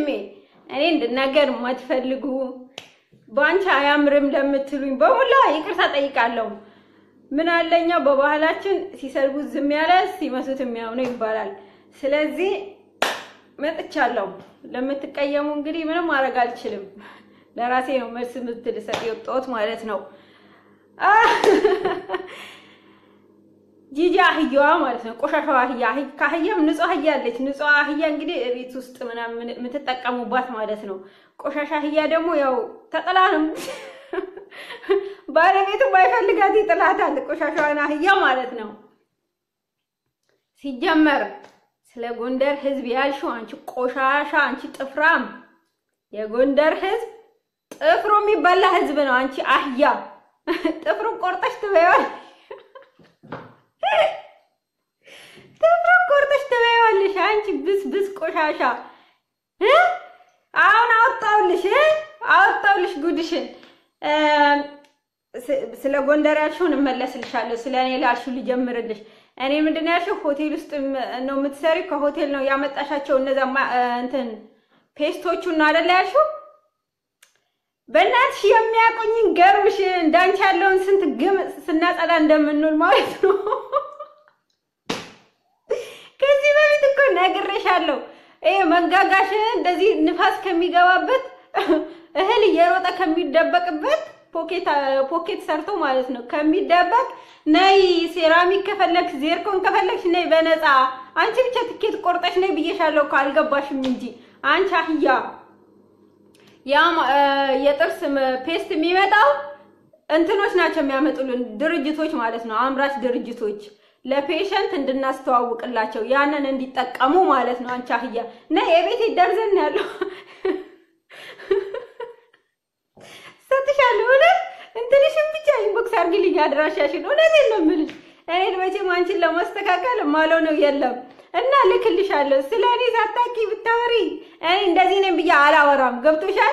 ወንድሜ እኔ እንድናገር የማትፈልጉ በአንቺ አያምርም ለምትሉኝ በሙላ ይቅርታ ጠይቃለሁ። ምን አለኛ በባህላችን ሲሰድቡት ዝም ያለ ሲመሱት የሚያምነው ይባላል። ስለዚህ መጥቻለሁ። ለምትቀየሙ እንግዲህ ምንም ማድረግ አልችልም። ለራሴ ነው መልስ ምትል ሰጥ የወጣሁት ማለት ነው። ጂጂ አህያዋ ማለት ነው። ቆሻሻዋ አህያ ከአህያም ንጹህ አህያ አለች። ንጹህ አህያ እንግዲህ ቤት ውስጥ ምናምን የምትጠቀሙባት ማለት ነው። ቆሻሻ አህያ ደግሞ ያው ተጥላ ነው ባለቤቱ ባይፈልጋት ይጥላታል። ቆሻሻዋን አህያ ማለት ነው። ሲጀመር ስለ ጎንደር ሕዝብ ያልሽው አንቺ ቆሻሻ፣ አንቺ ጥፍራም፣ የጎንደር ሕዝብ ጥፍሩ የሚበላ ሕዝብ ነው። አንቺ አህያ ጥፍሩን ቆርጠሽ ትበይዋል ጥፍሩን ቆርጠሽ ትበይዋለሽ። አንቺ ብስ ብስ ቆሻሻ አሁን አወጣውልሽ አወጣውልሽ ጉድሽን። ስለ ጎንደር ያልሽውን እመለስልሻለሁ። ስለ እኔ ላልሽው ልጀምርልሽ። እኔ ምንድን ያልሽው ሆቴል ውስጥ ነው የምትሰሪው? ከሆቴል ነው ያመጣሻቸው እነዛ እንትን ፔስቶቹን ነው አይደለ ያልሽው? በእናትሽ የሚያቆኝን ገርምሽ እንዳንቺ ያለውን ስንት ግም ስናጸዳ እንደምንውል ማለት ነው። ከዚህ በፊት እኮ ነግሬሻለሁ። ይሄ መንጋጋሽ እንደዚህ ንፋስ ከሚገባበት እህል እየሮጠ ከሚደበቅበት ፖኬት ፖኬት ሰርቶ ማለት ነው ከሚደበቅ ነይ ሴራሚክ ከፈለግሽ ዜርኮን ከፈለግሽ ነይ በነፃ አንቺ ብቻ ትኬት ቆርጠሽ ነይ ብዬሻለሁ እኮ አልገባሽም እንጂ አንቺ አህያ። ያ የጥርስ ፔስት የሚመጣው እንትኖች ናቸው የሚያመጡልን ድርጅቶች ማለት ነው አምራች ድርጅቶች ለፔሸንት እንድናስተዋውቅላቸው ያንን እንዲጠቀሙ ማለት ነው። አንቺ አህያ ነይ የቤት ደርዘን ያለው ሰጥሻለሁ። እውነት እንትንሽን ብቻ ኢንቦክስ አድርጊልኝ አድራሻሽን። እውነቴን ነው የምልሽ። እኔ መቼም አንቺን ለማስተካከል ማለው ነው የለም እና ልክልሻለሁ። ስለ እኔ ሳታውቂ ብታወሪ እኔ እንደዚህ ነኝ ብዬ አላወራም። ገብቶሻል?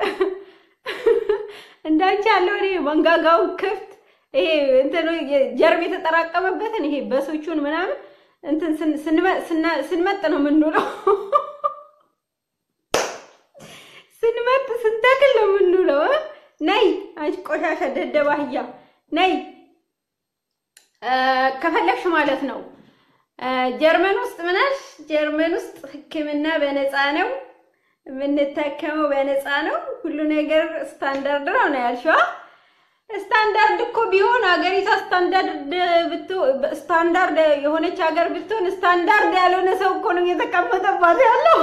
እንዳንቺ ያለው እኔ መንጋጋው ክፍት ይሄ እንትን ጀርብ የተጠራቀመበትን ይሄ በሶቹን ምናምን እንትን ስንመጥ ነው የምንውለው። ስንመጥ ስንተክል ነው የምንውለው። ነይ አንቺ ቆሻሻ ደደብ አህያ ነይ ከፈለግሽ ማለት ነው። ጀርመን ውስጥ ምናሽ ጀርመን ውስጥ ሕክምና በነፃ ነው የምንታከመው፣ በነፃ ነው ሁሉ ነገር ስታንዳርድ ነው ነው ያልሽዋ። ስታንዳርድ እኮ ቢሆን ሀገሪቷ ስታንዳርድ ስታንዳርድ የሆነች ሀገር ብትሆን ስታንዳርድ ያልሆነ ሰው እኮ ነው እየተቀመጠባት ያለው።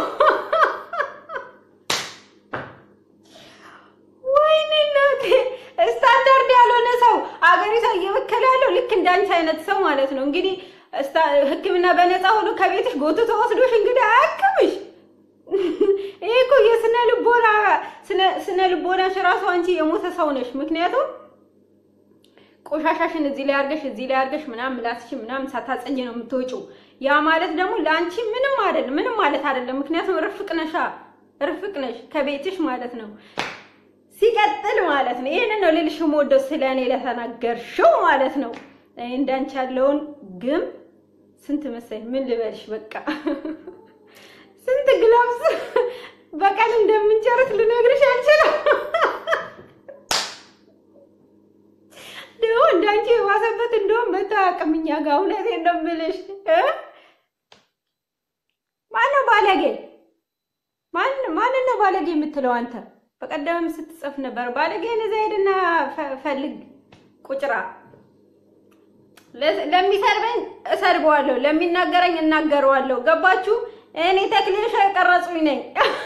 ወይኔ እናቴ! ስታንዳርድ ያልሆነ ሰው ሀገሪቷ እየበከለ ያለው ልክ እንዳንቺ አይነት ሰው ማለት ነው። እንግዲህ ሕክምና በነፃ ሆኖ ከቤትሽ ጎትቶ ወስዶሽ እንግዲህ አያክምሽ። ይሄ እኮ የስነ ልቦና ስነ ልቦናሽ ራሱ አንቺ የሞተ ሰው ነሽ። ምክንያቱም ቆሻሻሽን እዚህ ላይ አድርገሽ እዚህ ላይ አድርገሽ ምናምን ምላስሽን ምናምን ሳታጸጅ ነው የምትወጪው። ያ ማለት ደግሞ ለአንቺ ምንም አይደለም፣ ምንም ማለት አይደለም። ምክንያቱም ርፍቅ ነሻ፣ ርፍቅ ነሽ ከቤትሽ ማለት ነው። ሲቀጥል ማለት ነው ይሄንን ነው ልልሽ የምወደው ስለ እኔ ለተናገርሽው ማለት ነው። እኔ እንዳንቺ ያለውን ግም ስንት መሰለኝ ምን ልበልሽ፣ በቃ ስንት ግላብስ በቀን እንደምንጨርስ ልነግርሽ አልችልም። ደግሞ እንዳንቺ የባሰበት እንደውም መታወቅም እኛ ጋር እውነቴን ነው የምልሽ። ማነው ባለጌ? ማንን ነው ባለጌ የምትለው አንተ? በቀደምም ስትጽፍ ነበር ባለጌን እዛ ሄድና ፈልግ ቁጭራ። ለሚሰርበኝ እሰርበዋለሁ፣ ለሚናገረኝ እናገረዋለሁ። ገባችሁ? እኔ ተክሌሻ የቀረጹኝ ነኝ።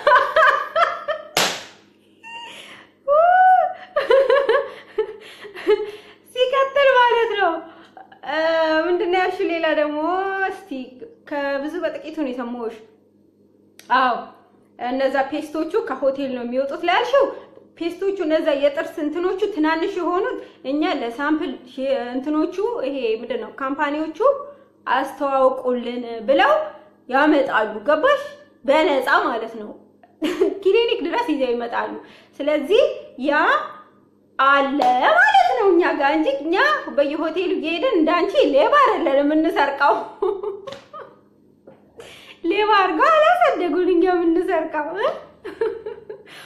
ሲቀጥል ማለት ነው ምንድን ነው ያልሽው? ሌላ ደግሞ እስቲ ከብዙ በጥቂቱ ነው የሰማሁሽ። አዎ እነዛ ፔስቶቹ ከሆቴል ነው የሚወጡት ላልሽው ፔስቶቹ እነዛ የጥርስ እንትኖቹ ትናንሽ የሆኑት እኛ ለሳምፕል እንትኖቹ ይሄ ምንድን ነው ካምፓኒዎቹ አስተዋውቁልን ብለው ያመጣሉ። ገባሽ? በነፃ ማለት ነው። ክሊኒክ ድረስ ይዘው ይመጣሉ። ስለዚህ ያ አለ ማለት ነው እኛ ጋር እንጂ እኛ በየሆቴሉ እየሄድን እንዳንቺ ሌባ አይደለን የምንሰርቀው። ሌባ አድርገው አላሳደጉን እኛ የምንሰርቀው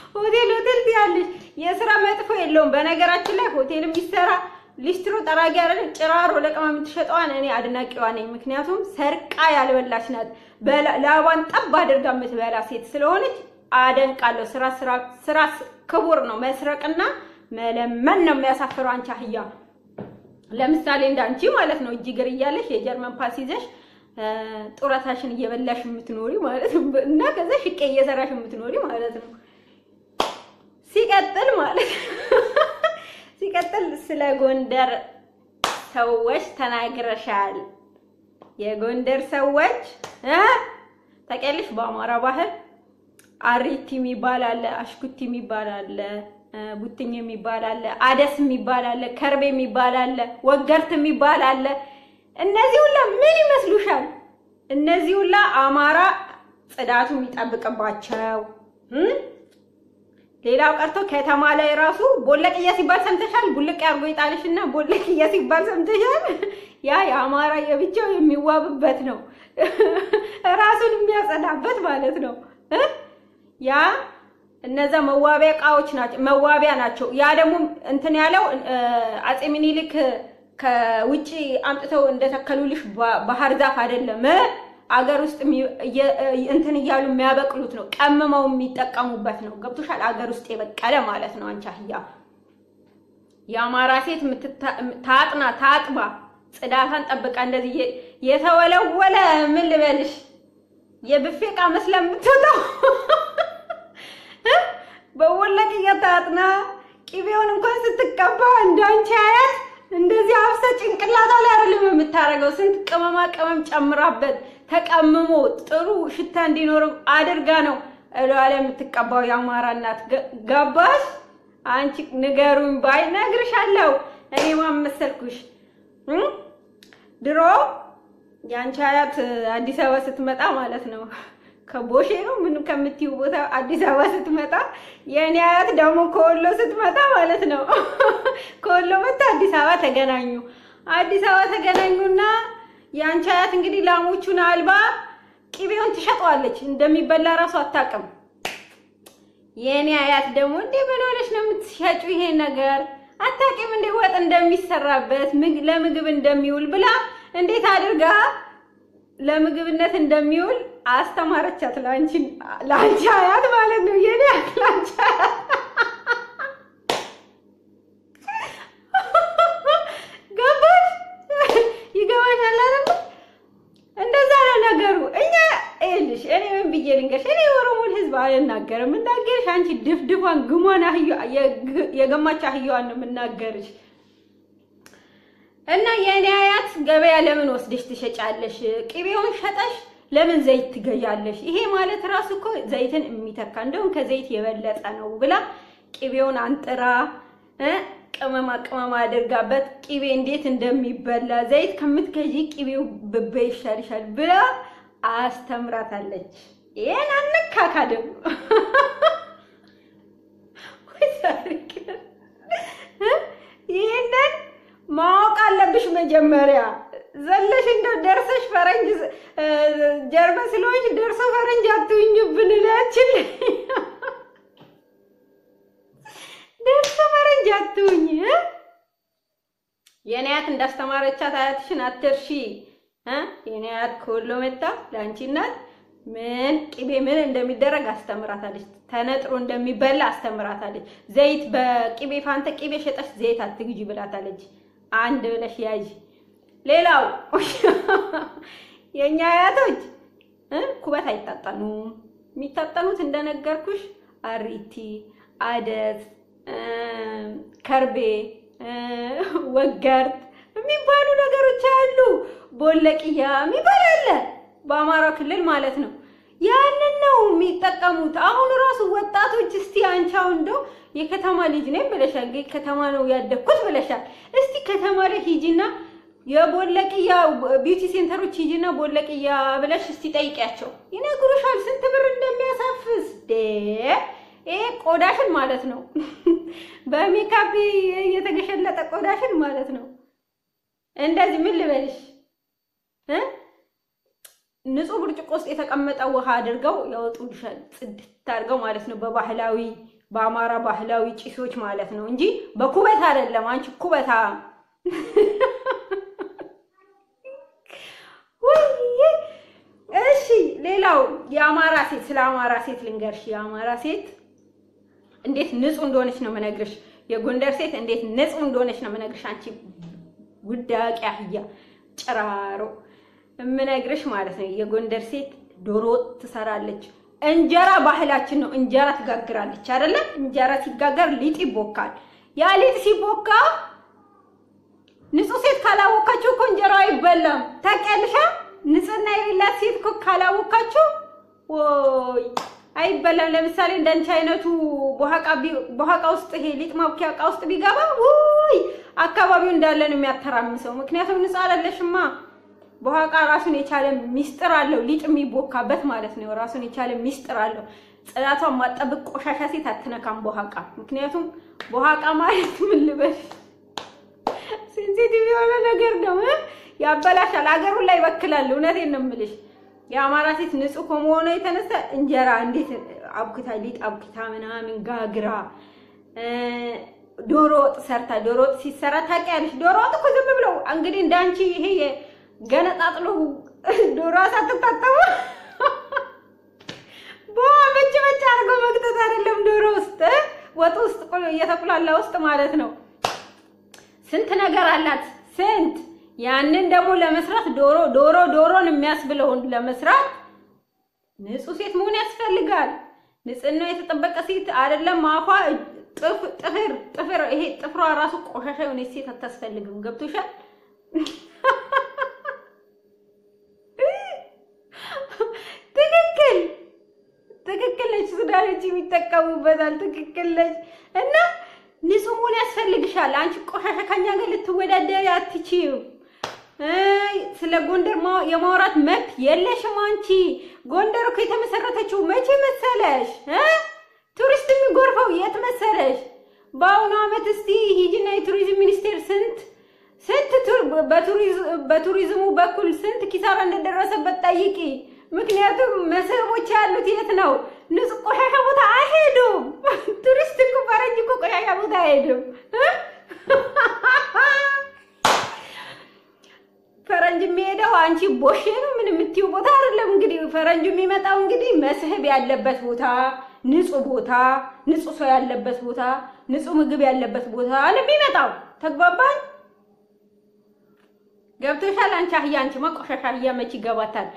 ሆቴል ሆቴል ትያለሽ። የስራ መጥፎ የለውም። በነገራችን ላይ ሆቴል የሚሰራ ሊስትሮ ጠራጊ አይደለም ጭራሮ ለቀማ የምትሸጠዋን እኔ አድናቂዋ ነኝ። ምክንያቱም ሰርቃ ያልበላች ናት። ላቧን ጠብ አድርጋ የምትበላ ሴት ስለሆነች አደንቃለሁ። ስራ ስራ ስራ ክቡር ነው። መስረቅና መለመን ነው የሚያሳፍረው። አንቺ አህያ ለምሳሌ እንዳንቺ ማለት ነው እጅ እግር እያለሽ የጀርመን ፓስ ይዘሽ ጡረታሽን እየበላሽ የምትኖሪ ማለት ነው። እና ከዛ ሽቄ እየሰራሽ የምትኖሪ ማለት ነው። ሲቀጥል ማለት ሲቀጥል ስለ ጎንደር ሰዎች ተናግረሻል። የጎንደር ሰዎች እ ታውቂያለሽ በአማራ ባህል አሪቲ የሚባል አለ፣ አሽኩቲ የሚባል አለ፣ ቡትኝ የሚባል አለ፣ አደስ የሚባል አለ፣ ከርቤ የሚባል አለ፣ ወገርት የሚባል አለ። እነዚህ ሁላ ምን ይመስሉሻል? እነዚህ ሁላ አማራ ጽዳቱ የሚጠብቅባቸው ሌላው ቀርቶ ከተማ ላይ ራሱ ቦለቅያ ሲባል ሰምተሻል? ቡልቅ ያርጎ ይጣልሽና ቦለቅያ ሲባል ሰምተሻል? ያ የአማራ የብቻው የሚዋብበት ነው፣ ራሱን የሚያጸዳበት ማለት ነው። ያ እነዛ መዋቢያ እቃዎች ናቸው፣ መዋቢያ ናቸው። ያ ደግሞ እንትን ያለው አጼ ምኒልክ ከውጪ አምጥተው እንደተከሉልሽ ባህር ዛፍ አይደለም፣ አገር ውስጥ እንትን እያሉ የሚያበቅሉት ነው። ቀምመው የሚጠቀሙበት ነው። ገብቶሻል? አገር ውስጥ የበቀለ ማለት ነው። አንቺ አህያ የአማራ ሴት ታጥና ታጥባ ጽዳታን ጠብቃ እንደዚህ የተወለወለ ምን ልበልሽ የብፌ ዕቃ መስላ የምትወጣው በወለቅያ ታጥና ቂቤውን እንኳን ስትቀባ እንዳንቺ አያት እንደዚህ አፍሰ ጭንቅላታ ላይ አይደለም የምታደርገው። ስንት ቅመማ ቅመም ጨምራበት ተቀምሞ ጥሩ ሽታ እንዲኖረው አድርጋ ነው እላዋ ላይ የምትቀባው የአማራ እናት። ገባሽ? አንቺ ንገሩኝ ባይ ነግርሻለሁ። እኔ ማን መሰልኩሽ? ድሮ የአንቺ አያት አዲስ አበባ ስትመጣ ማለት ነው ከቦሼ ነው ምን ከምትይው ቦታ አዲስ አበባ ስትመጣ የእኔ አያት ደግሞ ከወሎ ስትመጣ ማለት ነው ከወሎ መጣ አዲስ አበባ ተገናኙ። አዲስ አበባ ተገናኙና የአንቺ አያት እንግዲህ ላሞቹን አልባ ቅቤውን ትሸጠዋለች። እንደሚበላ እራሱ አታውቅም። የእኔ አያት ደግሞ እንዴ ምን ሆነሽ ነው የምትሸጩ ይሄ ነገር አታውቂም እንዴ ወጥ እንደሚሰራበት ለምግብ እንደሚውል ብላ እንዴት አድርጋ ለምግብነት እንደሚውል አስተማረቻት። ላንቺ ላንቺ አያት ማለት ነው የኔ ላንቺ ገባሽ? ይገባሻል አይደል? እንደዛ ነው ነገሩ። እኛ ይኸውልሽ፣ እኔ ምን ብዬ ልንገርሽ? እኔ የኦሮሞን ሕዝብ አልናገርም። የምናገርሽ አንቺ ድፍድፏን ግሟን የገማች አህያዋን ነው የምናገርሽ። እና የእኔ አያት ገበያ ለምን ወስደሽ ትሸጫለሽ? ቅቤውን ሸጠሽ ለምን ዘይት ትገዣለሽ? ይሄ ማለት ራሱ እኮ ዘይትን የሚተካ እንደውም ከዘይት የበለጠ ነው ብላ ቅቤውን አንጥራ ቅመማ ቅመማ አድርጋበት ቅቤ እንዴት እንደሚበላ ዘይት ከምትገዢ ቅቤው ብቤ ይሻልሻል ብላ አስተምራታለች። ይሄን አነካካ ደግሞ ይሄንን ማወቅ አለብሽ መጀመሪያ ዘለሽ እንደው ደርሰሽ ፈረንጅ ጀርመን ስለሆንሽ ደርሶ ፈረንጅ አትሁኝብን እላችን ደርሶ ፈረንጅ አትሁኝ። የኔ አያት እንዳስተማረቻት አያትሽን አትርሺ። የኔ አያት ከወሎ መጣ ለአንቺ እናት ምን ቅቤ ምን እንደሚደረግ አስተምራታለች። ተነጥሮ እንደሚበላ አስተምራታለች። ዘይት በቅቤ ፋንተ ቅቤ ሸጠሽ ዘይት አትግዢ ብላታለች። አንድ ብለሽ ያዥ። ሌላው የኛ አያቶች ኩበት አይታጠኑም። የሚታጠኑት እንደነገርኩሽ አሪቲ፣ አደስ፣ ከርቤ፣ ወገርት የሚባሉ ነገሮች አሉ። ቦለቅያ የሚባል አለ በአማራ ክልል ማለት ነው። ያንን ነው የሚጠቀሙት። አሁን ራሱ ወጣቶች እስቲ አንቺ አሁን እንደው የከተማ ልጅ ነኝ ብለሻል፣ ከተማ ነው ያደግኩት ብለሻል። እስቲ ከተማ ላይ ሂጂና የቦለቅያ ቢዩቲ ሴንተሮች ሂጂና ቦለቅያ ብለሽ እስቲ ጠይቂያቸው፣ ይነግሩሻል ስንት ብር እንደሚያሳፍስ። ይሄ ቆዳሽን ማለት ነው በሜካፕ የተገሸለጠ ቆዳሽን ማለት ነው። እንደዚህ ምን ልበልሽ ንጹህ ብርጭቆ ውስጥ የተቀመጠ ውሃ አድርገው ያወጡልሻል። ጽድት አድርገው ማለት ነው። በባህላዊ በአማራ ባህላዊ ጭሶች ማለት ነው እንጂ በኩበት አይደለም። አንቺ ኩበታ እሺ ሌላው የአማራ ሴት ስለ አማራ ሴት ልንገርሽ። የአማራ ሴት እንዴት ንጹህ እንደሆነች ነው የምነግርሽ። የጎንደር ሴት እንዴት ንጹህ እንደሆነች ነው የምነግርሽ። አንቺ ውዳቂ አህያ ጭራሮ የምነግርሽ ማለት ነው። የጎንደር ሴት ዶሮ ወጥ ትሰራለች። እንጀራ ባህላችን ነው። እንጀራ ትጋግራለች አይደለ? እንጀራ ሲጋገር ሊጥ ይቦካል። ያ ሊጥ ሲቦካ ንጹህ ሴት ካላወቃችሁ እኮ እንጀራው አይበላም። ታውቂያለሽ? ንጽህና የሌላት ሴት እኮ ካላወቃችሁ ወይ አይበላም። ለምሳሌ እንዳንቺ አይነቱ በኋቃ ውስጥ ይሄ ሊጥ ማብኪያ እቃ ውስጥ ቢገባ ውይ አካባቢው እንዳለ ነው የሚያተራምሰው። ምክንያቱም ንጹህ አይደለሽማ። በኋቃ ራሱን የቻለ ሚስጥር አለው። ሊጥ የሚቦካበት ማለት ነው። ራሱን የቻለ ሚስጥር አለው። ጽዳቷን ማጠብቅ ቆሻሻ ሴት አትነካም በኋቃ። ምክንያቱም በኋቃ ማለት ምን ልበል ሴንሲቲቭ የሆነ ነገር ነው። ያበላሻል፣ አገሩን ላይ ይበክላል። እውነቴን ነው የምልሽ። የአማራ ሴት ንጹህ ከመሆኑ የተነሳ እንጀራ እንዴት አብክታ ሊጥ አብክታ ምናምን ጋግራ ዶሮ ወጥ ሰርታ ዶሮ ወጥ ሲሰራ ታውቂያለሽ። ዶሮ ወጥ እኮ ዝም ብለው እንግዲህ እንዳንቺ ይሄ ገነጣጥሎ ዶሮ ሳትታጠቡ በመጭ መጭ አድርጎ መክተት አይደለም ዶሮ ውስጥ ወጥ ውስጥ እየተቁላላ ውስጥ ማለት ነው። ስንት ነገር አላት ስንት ያንን ደግሞ ለመስራት ዶሮ ዶሮ ዶሮን የሚያስብለውን ለመስራት ንጹህ ሴት መሆን ያስፈልጋል። ንጽህናው የተጠበቀ ሴት አይደለም። አፏ ጥፍር ጥፍር ይሄ ጥፍሯ ራሱ ቆሻሻ የሆነች ሴት አታስፈልግም። ገብቶሻል? ትክክል ትክክል ነች። ሱዳኖች የሚጠቀሙበታል። ትክክል ነች እና ንጹህ መሆን ያስፈልግሻል። አንቺ ቆሻሻ ከኛ ጋር ልትወዳደሪ አትችይም። ስለ ጎንደር የማውራት መብት የለሽም አንቺ። ጎንደር እኮ የተመሰረተችው መቼ መሰለሽ? ቱሪስት የሚጎርፈው የት መሰለሽ? በአሁኑ ዓመት እስቲ ሂጂና የቱሪዝም ሚኒስቴር ስንት ስንት በቱሪዝሙ በኩል ስንት ኪሳራ እንደደረሰበት ጠይቂ። ምክንያቱም መስህቦች ያሉት የት ነው? ንጹህ ቆሻሻ ቦታ አይሄዱም። ቱሪስት እኮ ፈረንጅ እኮ ቆሻሻ ቦታ አይሄድም። ፈረንጅ የሚሄደው አንቺ ቦሼ ነው ምን የምትይው ቦታ አይደለም። እንግዲህ ፈረንጁ የሚመጣው እንግዲህ መስህብ ያለበት ቦታ፣ ንጹህ ቦታ፣ ንጹህ ሰው ያለበት ቦታ፣ ንጹህ ምግብ ያለበት ቦታ ነው የሚመጣው። ተግባባን? ገብቶሻል? አንቺ አህያ፣ አንቺ ቆሻሻ አህያ መች ይገባታል?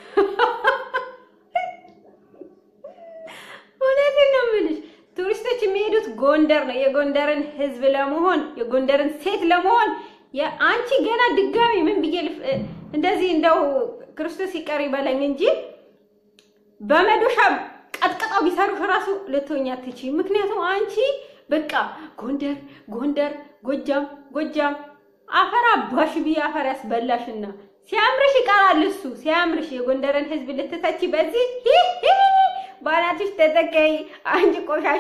እውነቴን ነው የምልሽ። ቱሪስቶች የሚሄዱት ጎንደር ነው። የጎንደርን ሕዝብ ለመሆን የጎንደርን ሴት ለመሆን አንቺ ገና ድጋሚ ምን ብዬ እንደዚህ እንደው ክርስቶስ ይቀር ይበለኝ እንጂ በመዶሻ ቀጥቅጠው ቢሰሩሽ እራሱ ልትሆኛ አትችይም። ምክንያቱም አንቺ በቃ ጎንደር ጎንደር፣ ጎጃም ጎጃም፣ አፈር አባሽ ብዬ አፈር ያስበላሽና ሲያምርሽ ይቀራል እሱ ሲያምርሽ የጎንደርን ሕዝብ ልትተቺ በዚህ ባናትሽ ተተከይ አንቺ ቆሻሻ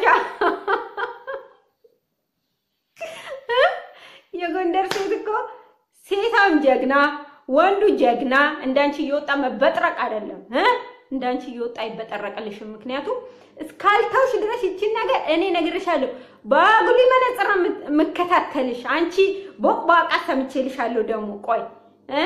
የጎንደር ሴት እኮ ሴታም ጀግና ወንዱ ጀግና እንዳንቺ እየወጣ መበጥረቅ አይደለም እ እንዳንቺ እየወጣ አይበጠረቅልሽም። ምክንያቱም እስካልተውሽ ድረስ ይቺን ነገር እኔ ነግሬሻለሁ። በአጉሊ መነጽር የምከታተልሽ አንቺ ቦቅቧቃ ሰምቼልሻለሁ። ደግሞ ቆይ እ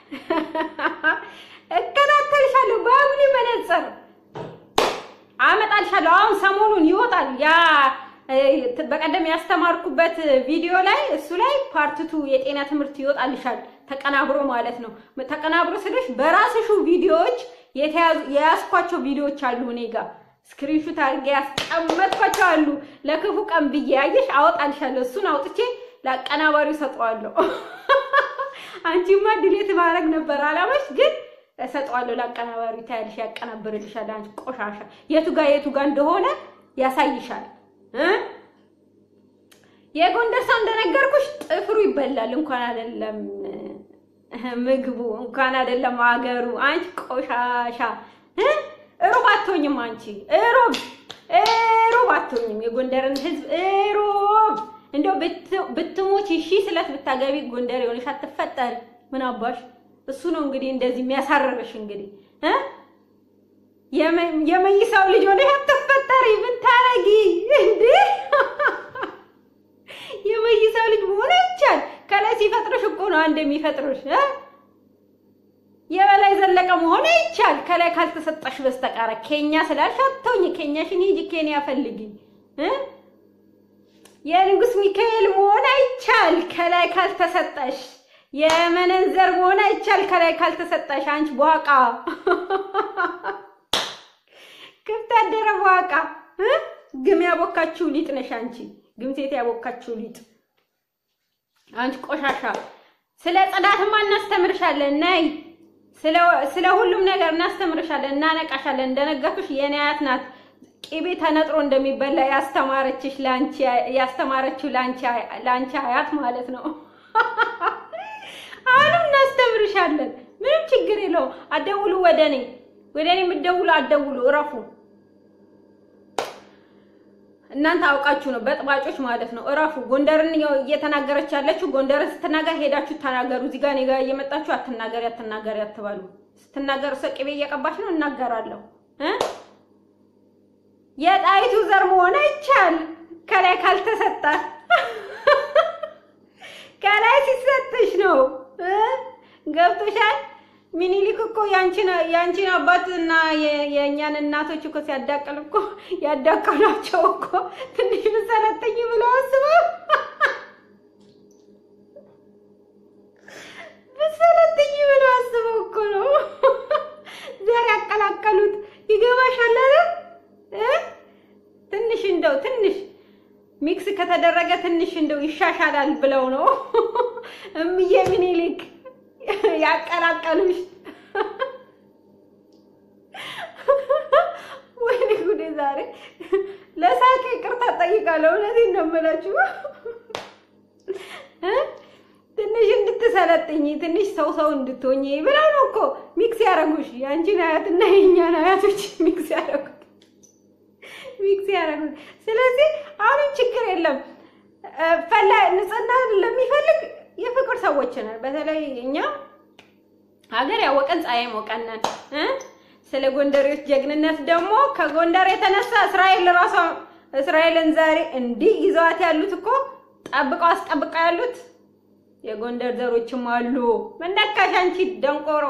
እከታተልሻለሁ በአጉሊ መነጽር አመጣልሻለሁ። አሁን ሰሞኑን ይወጣል ያ በቀደም ያስተማርኩበት ቪዲዮ ላይ እሱ ላይ ፓርትቱ የጤና ትምህርት ይወጣልሻል ተቀናብሮ ማለት ነው። ተቀናብሮ ስልሽ በራስሹ ቪዲዮዎች የያዝኳቸው ቪዲዮዎች አሉ እኔ ጋር ስክሪንሹት አድርጌ ያስቀመጥኳቸው አሉ። ለክፉ ቀን ብዬ ያየሽ አወጣልሻለሁ። እሱን አውጥቼ ለአቀናባሪው ሰጠዋለሁ። አንቺማ ድሌት ማድረግ ነበር አላማሽ፣ ግን እሰጠዋለሁ ለአቀናባሪው። ታያለሽ፣ ያቀናብርልሻል። አንቺ ቆሻሻ የቱ ጋር የቱ ጋር እንደሆነ ያሳይሻል። የጎንደር ሰው እንደነገርኩሽ ጥፍሩ ይበላል። እንኳን አይደለም ምግቡ እንኳን አይደለም አገሩ። አንቺ ቆሻሻ እሮብ አትሆኝም። አንቺ እሮብ እሮብ አትሆኝም። የጎንደርን ሕዝብ እሮብ እንደው ብትሞች እሺ ስለት ብታገቢ ጎንደር የሆነሽ አትፈጠሪ። ምን አባሽ እሱ ነው እንግዲህ እንደዚህ የሚያሳርርሽ እንግዲህ የመይሳው ልጅ ሆነሽ አትፈጠሪ። ምን ታረጊ እንዴ? እንደሚፈጥሩሽ እ የበላይ ዘለቀ መሆን ይቻል ከላይ ካልተሰጠሽ በስተቀር ኬኛ ስላልሽ አትተውኝ። ኬኛሽን ሂጂ ኬንያ ፈልጊ እ የንጉስ ሚካኤል መሆን አይቻል ከላይ ካልተሰጠሽ። የመነንዘር መሆን አይቻል ከላይ ካልተሰጠሽ። አንቺ በዋቃ ክፍት አደረ በዋቃ እ ግም ያቦካችሁ ሊጥ ነሽ አንቺ። ግም ሴት ያቦካችሁ ሊጥ አንቺ ቆሻሻ። ስለ ጽዳትማ እናስተምርሻለን። ነይ ስለ ሁሉም ነገር እናስተምርሻለን፣ እናነቃሻለን። እንደነገርኩሽ የኔ አያት ናት ቂቤ ተነጥሮ እንደሚበላ ያስተማረችሽ ላንቺ ያስተማረችው ላንቺ ላንቺ አያት ማለት ነው። አሁንም እናስተምርሻለን። ምንም ችግር የለውም። አደውሉ ወደ እኔ ወደ እኔ የምትደውሉ አደውሉ፣ እረፉ። እናንተ አውቃችሁ ነው በጥባጮች ማለት ነው። እረፉ። ጎንደርን እየተናገረች ያለችው ጎንደርን ስትናገር ሄዳችሁ ተናገሩ። እዚህ ጋር እኔ ጋር እየመጣችሁ አትናገሪ አትናገሪ አትበሉ። ስትናገር እሷ ቅቤ እየቀባች ነው። እናገራለሁ እ የጣይቱ ዘር መሆን አይቻል ከላይ ካልተሰጠ ከላይ ሲሰጥሽ ነው እ ገብቶሻል። ሚኒሊክ እኮ ያንቺን ያንቺን አባትና የእኛን እናቶች እኮ ሲያዳቅል እኮ ያዳቀሏቸው እኮ ትንሽ ብሰለጥኝ ብለው አስበው ብሰለጥኝ ብለው አስበው እኮ ነው ዘር ያቀላቀሉት። ይገባሻል አይደል? ትንሽ እንደው ትንሽ ሚክስ ከተደረገ ትንሽ እንደው ይሻሻላል ብለው ነው እምዬ ሚኒሊክ ያቀላቀሉሽ። ወይኔ ጉዴ! ዛሬ ለሳቄ ይቅርታ ጠይቃለሁ። እውነቴን ነው የምላችሁ። ትንሽ እንድትሰለጥኝ ትንሽ ሰው ሰው እንድትሆኝ ብለው ነው እኮ ሚክስ ያደረጉሽ። የአንቺን አያትና የእኛን አያቶች ሚክስ ያደረጉት ሚክስ ያደረጉት። ስለዚህ አሁንም ችግር የለም። ፈላ ንጽህና ለሚፈልግ የፍቅር ሰዎች ነን። በተለይ እኛ ሀገር ያወቀን ፀሐይ ሞቀነን። ስለ ጎንደሬዎች ጀግንነት ደግሞ ከጎንደር የተነሳ እስራኤል ራሷ እስራኤልን ዛሬ እንዲህ ይዘዋት ያሉት እኮ ጠብቀው አስጠብቀው ያሉት የጎንደር ዘሮችም አሉ። መነካሽ አንቺ ደንቆሮ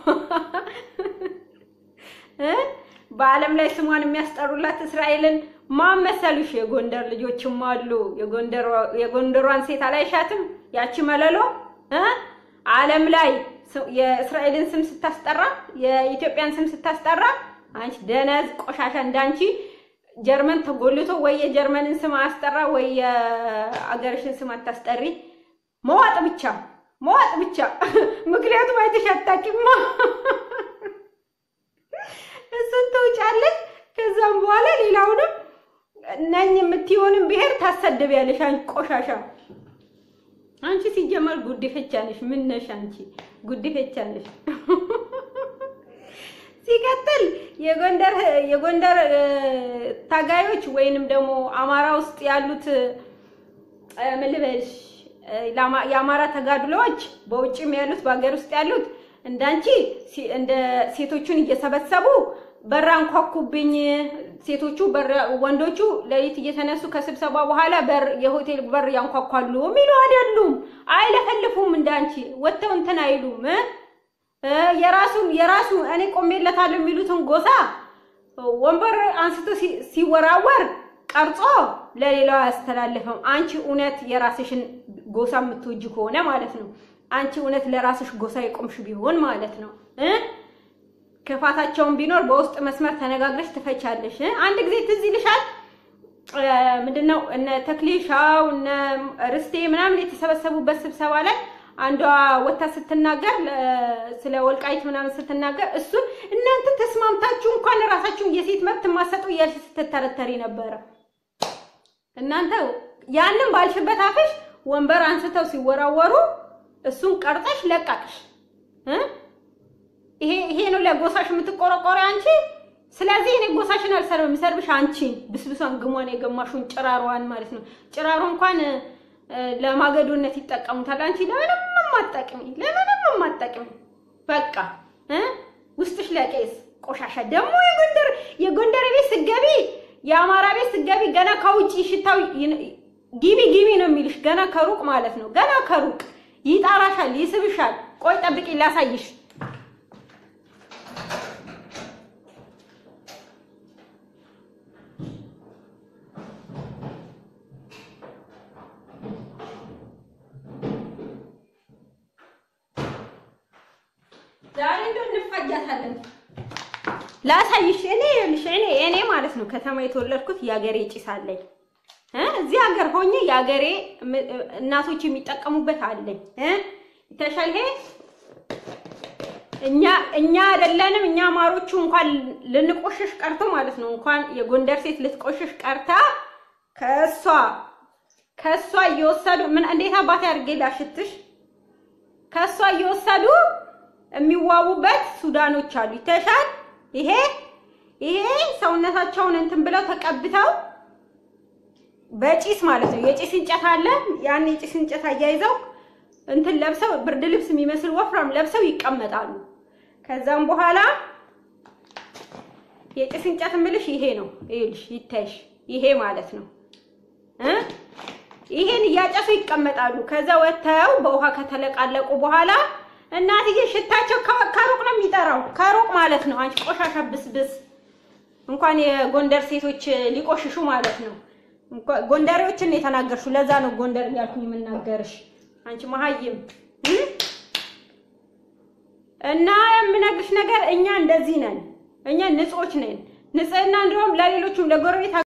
በዓለም ላይ ስሟን የሚያስጠሩላት እስራኤልን ማን መሰሉሽ? የጎንደር ልጆችም አሉ። የጎንደሯን ሴት አላይሻትም? ያቺ መለሎ ዓለም ላይ የእስራኤልን ስም ስታስጠራ፣ የኢትዮጵያን ስም ስታስጠራ፣ አንቺ ደነዝ ቆሻሻ እንዳንቺ ጀርመን ተጎልቶ ወይ የጀርመንን ስም አስጠራ ወይ የአገርሽን ስም አታስጠሪ። መዋጥ ብቻ መዋጥ ብቻ። ምክንያቱም አይተሽ አታውቂማ። እሱን ተውጫለሽ። ከዛም በኋላ ሌላውንም ነኝ የምትሆንም ብሔር ታሰድቢያለሽ። አንቺ ቆሻሻ አንቺ ሲጀመር ጉዲፈቻ ነሽ። ምን ነሽ አንቺ? ጉዲፈቻ ነሽ። ሲቀጥል የጎንደር የጎንደር ታጋዮች ወይንም ደግሞ አማራ ውስጥ ያሉት ምን ልበልሽ የአማራ ተጋድሎዎች በውጭም ያሉት በሀገር ውስጥ ያሉት እንዳንቺ እንደ ሴቶቹን እየሰበሰቡ በር አንኳኩብኝ። ሴቶቹ ወንዶቹ ሌሊት እየተነሱ ከስብሰባ በኋላ በር የሆቴል በር ያንኳኳሉ የሚሉ አይደሉም። አይለፈልፉም። እንዳንቺ ወጥተው እንትን አይሉም። የራሱን የራሱ እኔ ቆሜለታለሁ የሚሉትን ጎሳ ወንበር አንስቶ ሲወራወር ቀርጾ ለሌላው አያስተላልፍም። አንቺ እውነት የራስሽን ጎሳ የምትወጂ ከሆነ ማለት ነው አንቺ እውነት ለራስሽ ጎሳ የቆምሽ ቢሆን ማለት ነው እ ክፋታቸውን ቢኖር በውስጥ መስመር ተነጋግረሽ ትፈቻለሽ። አንድ ጊዜ ትዝ ይልሻል ምንድነው እነ ተክሌሻው እነ ርስቴ ምናምን የተሰበሰቡበት ስብሰባ ላይ አንዷ ወታ ስትናገር ስለ ወልቃይት ምናምን ስትናገር እሱን እናንተ ተስማምታችሁ እንኳን ራሳችሁን የሴት መብት ማሰጡ እያልሽ ስትተረተሪ ነበረ። እናንተ ያንን ባልሽበት አፍሽ ወንበር አንስተው ሲወራወሩ እሱን ቀርጠሽ ለቃቅሽ። ይሄ ይሄ ነው ለጎሳሽ የምትቆረቆሪ አንቺ። ስለዚህ እኔ ጎሳሽን አልሰርብም፣ የምሰርብሽ አንቺን ብስብሷን ግሟን የገማሹን ጭራሯን ማለት ነው። ጭራሮ እንኳን ለማገዶነት ይጠቀሙታል። አንቺ ለምንም የማትጠቅሚ ለምንም የማትጠቅሚ በቃ ውስጥሽ ለቄስ ቆሻሻ። ደግሞ የጎንደር የጎንደር ቤት ስገቢ የአማራ ቤት ስገቢ ገና ከውጪ ሽታው ግቢ ግቢ ነው የሚልሽ ገና ከሩቅ ማለት ነው። ገና ከሩቅ ይጣራሻል፣ ይስብሻል። ቆይ ጠብቂ ላሳይሽ። ዛሬ እንደው እንፋጃታለን። ላሳይሽ። እኔ ይኸውልሽ እኔ እኔ ማለት ነው ከተማ የተወለድኩት የአገሬ ጭስ አለኝ እ እዚህ ሀገር ሆኜ የአገሬ እናቶች የሚጠቀሙበት አለኝ እ ይተሻል ይሄ እኛ እኛ አይደለንም እኛ ማሮቹ እንኳን ልንቆሽሽ ቀርቶ ማለት ነው እንኳን የጎንደር ሴት ልትቆሽሽ ቀርታ ከእሷ ከእሷ እየወሰዱ ምን እንዴት አባቴ አድርጌ ላሽትሽ ከእሷ እየወሰዱ የሚዋቡበት ሱዳኖች አሉ። ይተሻል ይሄ ይሄ ሰውነታቸውን እንትን ብለው ተቀብተው በጭስ ማለት ነው። የጭስ እንጨት አለ። ያን የጭስ እንጨት አያይዘው እንትን ለብሰው ብርድ ልብስ የሚመስል ወፍራም ለብሰው ይቀመጣሉ። ከዛም በኋላ የጭስ እንጨት እምልሽ ይሄ ነው። ይኸውልሽ ይታይሽ፣ ይሄ ማለት ነው እ ይሄን እያጨሱ ይቀመጣሉ። ከዛ ወጥተው በውሃ ከተለቃለቁ በኋላ እናትዬ ሽታቸው ከሩቅ ነው የሚጠራው፣ ከሩቅ ማለት ነው። አንቺ ቆሻሻ ብስብስ እንኳን የጎንደር ሴቶች ሊቆሽሹ ማለት ነው። ጎንደሬዎችን ነው የተናገርሽው። ለዛ ነው ጎንደር እያልኩኝ የምናገርሽ አንቺ መሀይም። እና የምነግርሽ ነገር እኛ እንደዚህ ነን። እኛ ንጹዎች ነን። ንጽህና እንደውም ለሌሎቹም ለጎረቤት